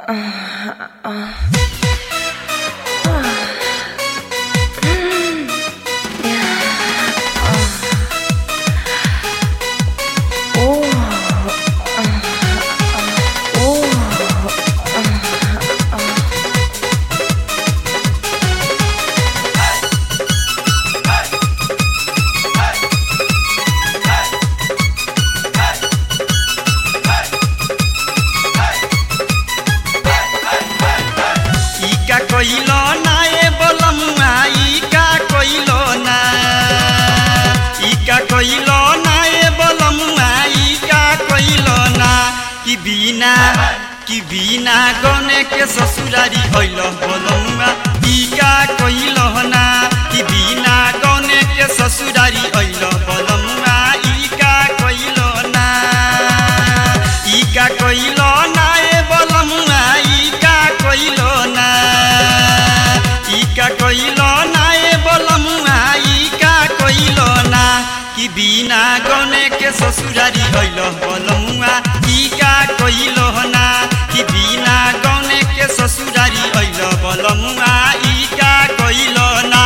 ইকা কইল না এ বলমুয়া ইকা কইল না ইকা কইল না এ বলমুয়া ইকা কইল না কি বিনা কি বিনা গনে के ससुरारी হইল বলমুয়া ইকা কইল না কি বিনা গনে के ससुरारी হইল বলমুয়া ইকা কইল না ইকা কইল না এ বলমুয়া ইকা কইল না ইকা কইল না এ বলমুয়া ইকা কইল না কি বিনা গনে के ससुरारी হইল বলমুয়া ইকা কইল না কি বিনা গনে के ससुरारी হইল বলমুয়া ইকা কইল না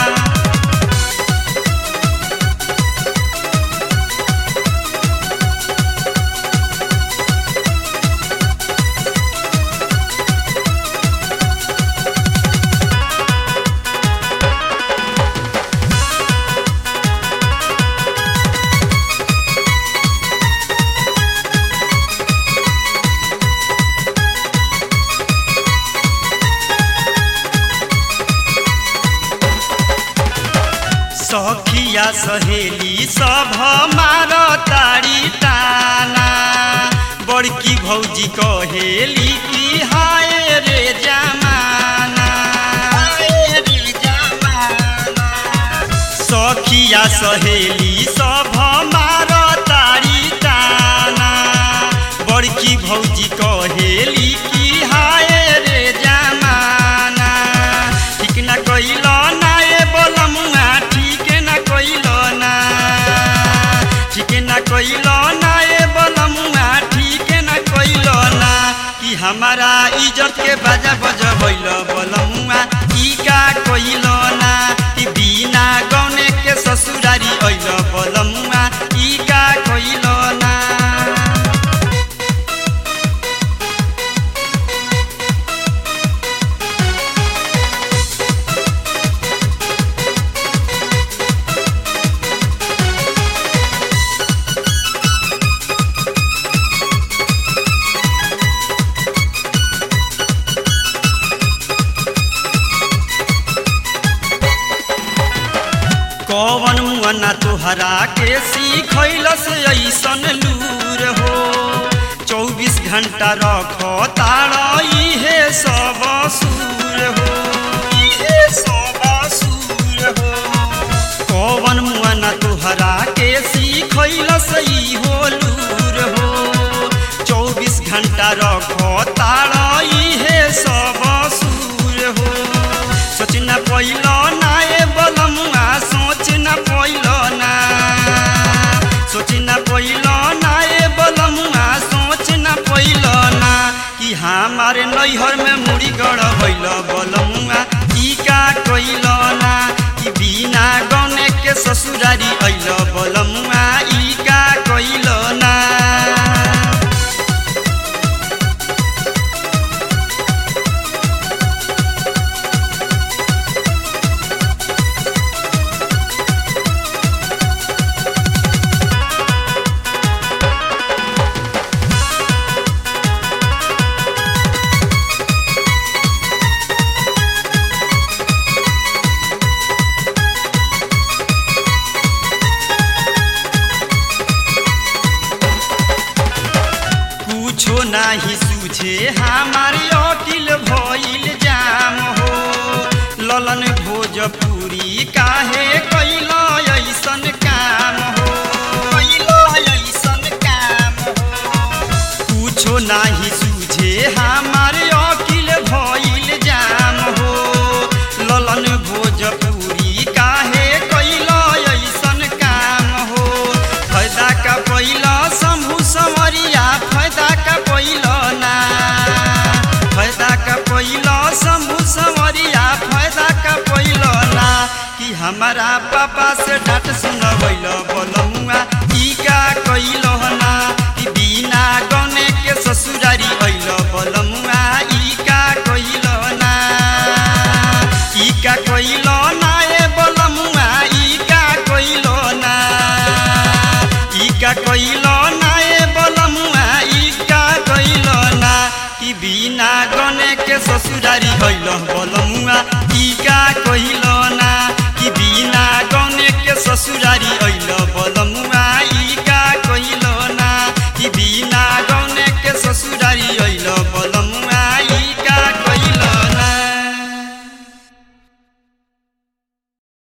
सखिया सहेली सब मार तारी ताना बड़की भौजी कहेली कि हाय रे जमाना हाय रे जमाना सखिया सहेली सब मार तारी ताना बड़की भौजी कहेली कि हाय रे जमाना ठीक ना कइल ना ए बोलमुआ ठीक ना कइल ना ठीक ना कइल ना ए बोलमुआ ठीक ना कइल ना कि हमारा इज्जत के बाजा बजबैल बोलमुआ ई का कइल ना कि बिना गौने के ससुरारी अइल बोलमुआ ई का कइल ना कवन मुअना तोहरा के सीखैलस ऐसन लूर हो चौबीस घंटा रख तारा इहे सब सूर हो इहे सब सूर हो कवन मुअना तोहरा के सीखैलस इहो लूर हो चौबीस घंटा रख तारा इहे सब सूर हो सोच न पैल ना ए बलमुआ सोच न पैल ना सोच न पैल ना ए बलमुआ सोच न पैल ना कि हमारे नैहर में मुड़ी गड़ भैल बलमुआ ई का कैल ना कि बिना गने के ससुरारी अइल बलमुआ ई का कैल ना कुछो नाही सूझे हमार अकिल भइल जाम हो ललन भोजपुरी काहे कैल ऐसन काम हो कैल ऐसन काम हो कुछो नाही सूझे हमार अकिल भइल जाम हो ललन भोजपुरी काहे कैल ऐसन काम हो फायदा का पहिला शंभु संवरिया फायदा का पहिल ना हमारा पापा से डांट सुनवैल बलमुआ ई का कइल ना कि बिना गने के ससुरारी अइल बलमुआ ई का कइल ना ई का कइल ना ए बलमुआ ई का कइल ना ई का कइल ना ए बलमुआ ई का कइल ना कि बिना गने के ससुरारी अइल बलमुआ ई का कइल ना कि बिना गने के ससुरारी